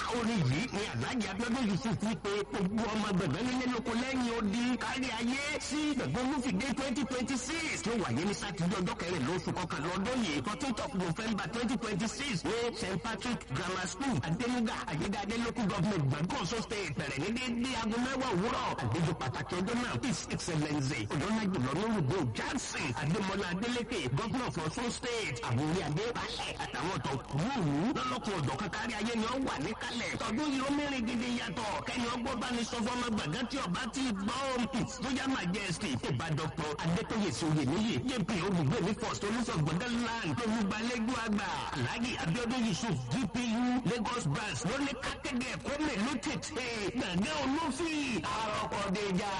orin yìí ni aláàjì abíọ́dún yusuf fi pé gbogbo ọmọ gbẹ̀gbẹ́ nílé lóko lẹ́yìn odi kárí ayé sí gbẹ̀gbẹ́ olúfìdé twenty twenty six tó wáyé ní sátidé ọjọ́ kẹrìnlá oṣù kọkànlá ọdún yìí fourteenth of november twenty twenty six ní st patrick grammar school adenuga ayédáadé local government gbàgbọ́sọ state bẹ̀rẹ̀ ní déédéé aago mẹ́wàá òwúrọ̀ àlejò pàtàkì ọjọ́ náà his excellence ọ̀dọ́nàjù lọ́nùrùgbò johnson adémọlá adélékè governor of ọ̀ṣun state àwọn orí adé balẹ̀ àtàwọn ọ̀tọ̀ kúrúurú lọ́lọ́kùn ọ̀dọ́ kankárí ayé ni ó wà níkàlẹ̀ tọdún yìí ó mẹ́rin gidi yàtọ̀ kẹ́ni ọgbọ́n bá ní sọ́fọ́ ọmọ gbàgán tí ọba ti gbọ́ royal majesty ìbá dr adétóyè sóyè níyì jp olùgbé ní first olùsọ̀gbọ̀dẹ́ land olùgbàlejò àgbà alhaji abiodun yusuf gpu lagos branch lóní kákéde ẹ̀kọ́ mẹ́lú tètè gbàgán olófin àròkọ̀déjà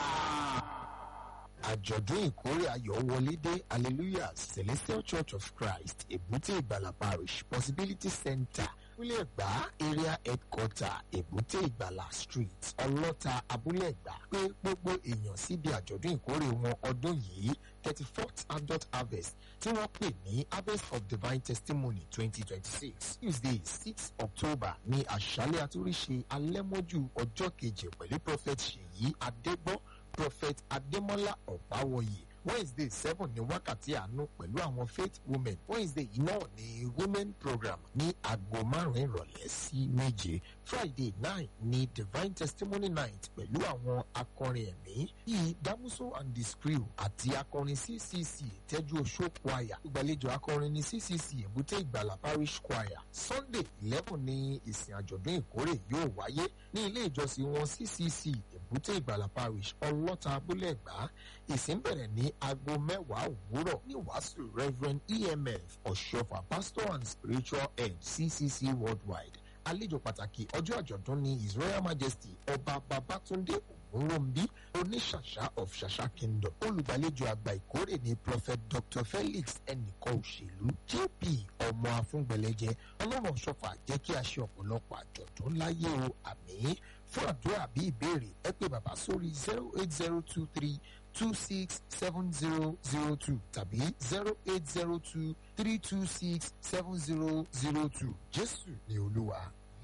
àjọ̀dún ìkórè ayọ̀ wọlé dé hallelujah celestial church of christ èbúté ìgbàlà parish possibility center abúlé ẹ̀gbá area headquarter èbúté ìgbàlà street ọlọ́ta abúlé ẹ̀gbá pé gbogbo èèyàn síbi àjọ̀dún ìkórè wọn ọdún yìí thirty fourth adult harvest tí wọ́n pè ní harvest of divine testimony twenty twenty six tuesday six october ní àṣálẹ̀ àtúríṣe alẹ́mọ́jú ọjọ́ kejì pẹ̀lú prophet ṣèyí adégbọ́ prophet adémọ́lá ọ̀páwọ̀yè wednesday seven ní wákàtí àánú pẹ̀lú àwọn faith women wednesday yìí náà ní women program ní aago márùn-ún ìrọ̀lẹ́ sí méje friday nine ní divine testimony night pẹ̀lú àwọn akọrin ẹ̀mí bíi damuso and the screw àti akọrin ccc tẹ́jú oṣó choir ìgbàlejò akọrin ní ccc èbúté ìgbàlà parish choir sunday eleven ní ìsìn àjọ̀dún ìkórè yóò wáyé ní ilé ìjọsìn wọn ccc èbúté ìgbàlà parish ọlọ́ta abúlé ẹ̀gbá ìsìn bẹ̀rẹ̀ ní aago mẹ́wàá òwúrọ̀ ní wàásù reverend emf ọ̀ṣọ́fà pastor and spiritual head ccc worldwide àlejò pàtàkì ọjọ́ àjọ̀dún ní his royal majesty ọba babatunde ògúnròmbí oníṣàṣà of ṣàṣà kingdom olùgbàlejò àgbà ìkórè ní prophet dr felix ẹnìkan òṣèlú jp ọmọ afúngbẹlẹjẹ ọlọ́run ṣọfà jẹ́ kí a ṣe ọ̀pọ̀lọpọ̀ àjọ̀dún láyé o àmì fún àdúrà bí ìbéèrè ẹ pé bàbá sórí zero eight zero two three two six seven zero zero two tàbí zero eight zero two three two six seven zero zero two jésù ni olúwa.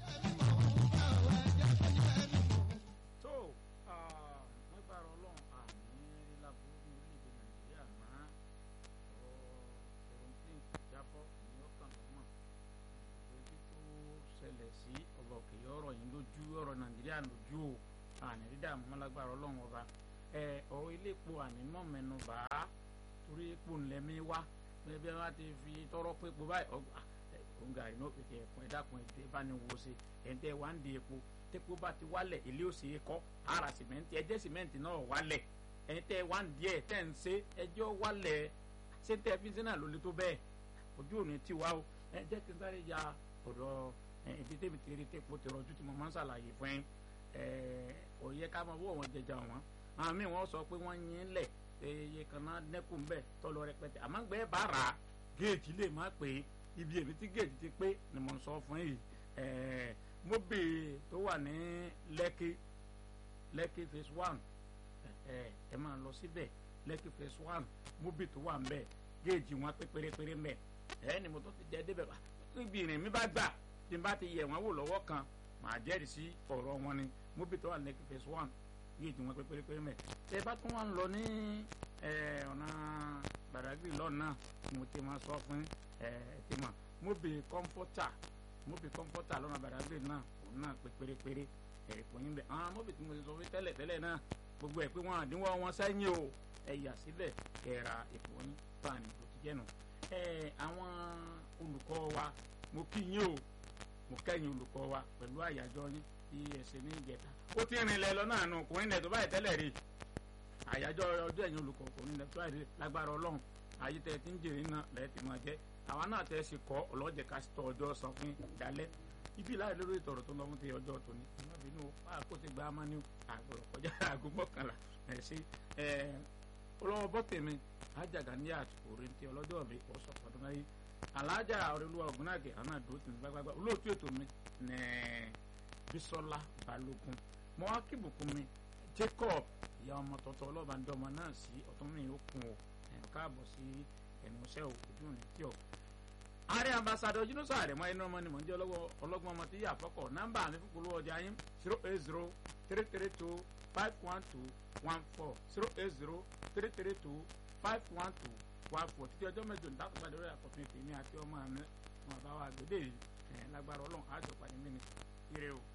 tó wọ́n gbára ọlọ́run àmì láburú ní orílẹ̀-èdè nàìjíríà máa ọ̀rọ̀ aeroplane jábọ́ ní ọkàn lọ́mọ ojú tó ṣẹlẹ̀ sí ọba òkè ọ̀rọ̀ yìí lójú ọ̀rọ̀ nàìjíríà lójú o àní dídá àmọ́ lágbára ọlọ́run ọba ọ̀rọ̀ ilé epo ànímọ́ mẹ́nu bá a torí epo ńlẹ́mí wá bẹ́ẹ̀ bí wọ́n ti fi tọrọ pé epo báyìí ọgbà òǹgà iná pèsè ẹ̀kún ẹ̀dá kan ẹ̀dẹ́ bá ní wo ṣe ẹ̀dẹ́ wá ń di epo tepo bá ti wálẹ̀ ilé òsè kọ́ ara sìmẹ́ntì ẹ̀jẹ̀ sìmẹ́ntì náà wálẹ̀ ẹ̀dẹ́ wá ń díẹ̀ tẹ̀ ń ṣe ẹjọ́ wálẹ̀ ṣé tẹ́ fi sínú àlólé tó bẹ́ẹ̀ ojú òní ti wá o ẹ̀jẹ̀ ti sáré ya ọ̀dọ̀ ibi tẹ́bi tẹ́rẹ́ tẹ́po tẹ́rọ ojú tí mo máa ń ṣàlàyé fún ẹ òye ká máa wọ́ wọn jẹjà wọn àwọn míì wọ́n sọ pé wọ́n yín lẹ̀ iye kan náà dẹ́kun bẹ́ẹ̀ tọ́lọ rẹpẹtẹ àmọ́ gbẹ́ bá rà á géètì lè má pé ibi èmi tí géètì ti pé ni mo ń sọ fún yìí mobi tó wà ní lẹ́kì lẹ́kì phase one ẹ máa lọ síbẹ̀ lẹ́kì phase one mobi tó wà ń bẹ̀ géèjì wọn pé pérépéré mẹ́ ẹ ni mo tó ti jẹ́ débẹ̀ ibi ìrìn mi bá gbà tí n bá ti yẹ wọn wò lọ́wọ́ kan màá jẹ́rìí sí ọ̀rọ̀ wọn ni mobi tó wà ní lẹ́kì phase one géèjì wọn pé pérépéré mẹ́ ẹ bá tún wà ń lọ ní ọ̀nà Badagry lọ́nà mo ti máa sọ fún ẹ ti mọ̀ mobi kọ́ńpọ́tà mọ́bì kọ́ńpọ́tà lọ́nà Badagry náà òun náà pé pérépéré ẹ̀rìpọ̀ yín bẹ̀ àwọn mọ́bì tí mo ti sọ fún tẹ́lẹ̀ tẹ́lẹ̀ náà gbogbo ẹ̀ pé wọ́n àdínwó wọn sẹ́yìn o ẹ̀ yà síbẹ̀ ẹ̀ ra èpò yín tó àní kò ti jẹ́nu. ẹ àwọn olùkọ́ wa mo kí yín o mo kẹ́yìn olùkọ́ wa pẹ̀lú àyájọ́ yín tí ẹ ṣe ní ìjẹta ó ti rìnlẹ̀ lọ náà nù kò rìnlẹ̀ tó báyìí tẹ́lẹ̀ rí àyájọ́ ọjọ́ ẹ̀yìn olùkọ́ kò rìnlẹ̀ tó báyìí lágbára ọlọ́run ayé tẹ ti ń jèrè náà lẹ́ẹ̀ tí máa jẹ́ àwa náà tẹ́ ṣe kọ́ ọlọ́jẹ̀ ká tọ ọjọ́ san fún ìdálẹ́ ibi láì lórí ìtọ̀rọ̀ tó ń lọ fún ti ọjọ́ tòní ìmọ̀ bínú kó ti gba ama ní àgbọ̀rọ̀ kọjá aago mọ́kànlá ẹ̀ sí olówó bọ́tẹ̀mí ajaga ní àtúkò rẹ̀ ti ọlọ́jọ́ mi kò sọ fọdún náà yìí alájà ọ̀rẹ́lúwa ògúnnàgẹ̀ àwọn àdúró tì mí gbágbágbá olóòtú ètò mi ní Bísọ́lá Balógun mọ́ akíbùkún mi Jacob ìyá ọmọ tọ̀tọ̀ ọlọ́ba ń dọ́mọ náà sí ọ̀tún mi ó kun ò káàbọ̀ sí ẹnu iṣẹ́ ojú òní tí ọ̀ ààrẹ ambassadọ junusa àrẹmọ ẹni ọmọ ni mò ń jẹ ọlọ́wọ́ ọlọ́gbọ́n ọmọ tí yà fọ́kọ̀ nọ́mbà mi fún polówó ọjà yín zero eight zero three three two five one two one four zero eight zero three three two five one two one four títí ọjọ́ mẹ́jọ ní dákúgbà lórí àkọ́tún ètò èmi àti ọmọ mi wọn bá wa gbèdé ẹ̀ lágbára ọlọ́run àjọpàdé mi ni ire o.